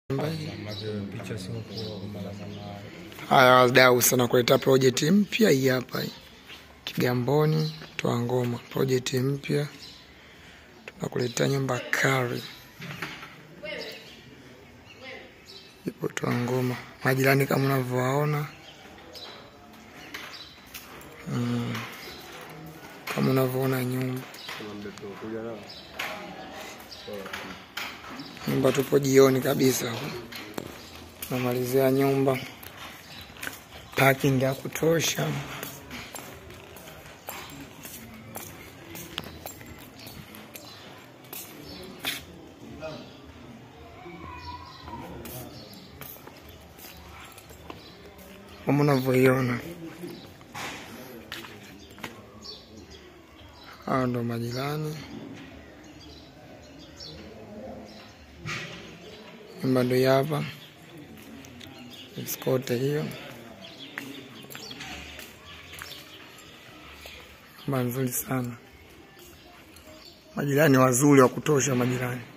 Haya wadau sana kuleta projekti mpya hii hapa hii. Kigamboni toa ngoma, projekti mpya tunakuletea nyumba kali ipo toa ngoma, majirani kama unavyowaona mm. kama unavyoona nyumba nyumba, tupo jioni kabisa, tunamalizia nyumba, parking ya kutosha. kama unavyoiona, hao ndo majirani. Nyumba ndo hii hapa, skote hiyo, nyumba nzuri sana, majirani wazuri wa kutosha, majirani